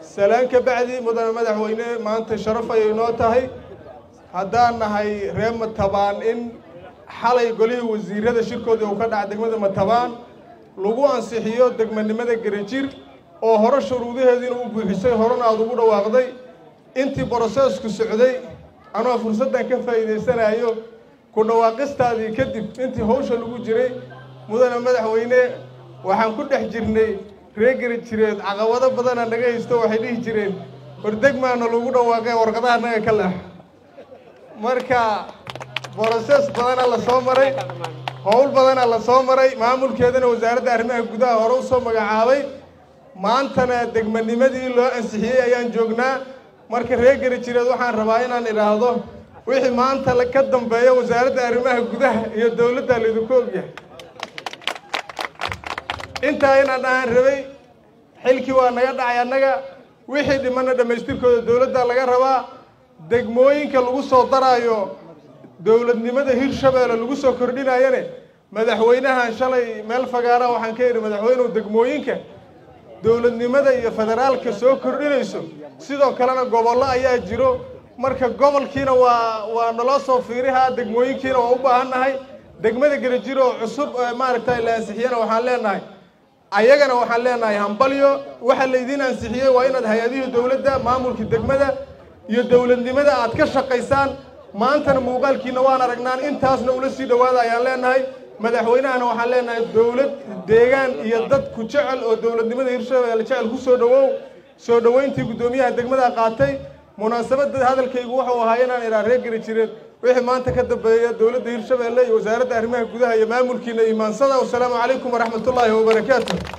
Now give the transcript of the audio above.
salaan ka bacdi mudane madaxweyne maanta sharaf ayay noo tahay haddaan nahay reer matabaan in xalay golihii wasiirada shirkoodii uu ka dhaca degmada matabaan lagu ansixiyo degmanimada gerajir oo hore shuruudaheediina u buuxisay horena aada ugu dhawaaqday intii broseesku socday anoo fursaddan ka faa'iidaysanayo ku dhawaaqistaadii kadib intii hawsha lagu jiray mudane madaxweyne waxaan ku dhex jirnay ree gerajireed caqabado badana naga haysto waxay dhihi jireen hordegmaana lagu dhawaaqay warqadaha naga ka leex marka brosees badana la soo maray howl badana la soo maray maamulkeedana wasaaradda arrimaha gudaha hore usoo magacaabay maantana degmanimadii loo ansixiyey ayaan joognaa marka reer gerajireed waxaan rabaa inaan idhaahdo wixii maanta ka dambeeya wasaaradda arrimaha gudaha iyo dowladda laydinku ogyahay intaa inaan dhahaan rabay xilkii waa naga dhacay annaga wixii dhimana dhammaystirkooda dowladda laga rabaa degmooyinka lagu soo daraayo dowladnimada hirshabeelle lagu soo kordhinayane madaxweynahan shalay meel fagaara waxaan ka idhi madaxweynuhu degmooyinka dowladnimada iyo federaalka soo kordhinayso sidoo kalena gobollo ayaa jiro marka gobolkiina waa waa naloo soo fiirihaa degmooyinkiina waa u baahan nahay degmada gerajir oo cusub maaragtay la ansixiyana waxaan leenahay ayagana waxaan leenahay hambalyo waxa laydiin ansixiyey waa inaad hay-adihii dowladda maamulkii degmada iyo dowladnimada aad ka shaqaysaan maantana muuqaalkiina waan aragnaan intaasna ula sii dhawaada ayaan leenahay madaxweynahana waxaan leenahay dowlad deegaan iyo dad ku jecel oo dowladnimada hirshabeelle jecel ku soo dhawow soo dhoweyntii guddoomiyaha degmada qaatay munaasabadda hadalkaygu wuxuu ahaa inaan idhaa reer gerajireed wixii maanta ka dambeeya dowladda hirshabeelle iyo wasaaradda arrimaha gudaha iyo maamulkiina imaansada wasalaamu calaykum waraxmatullaahi wabarakaatu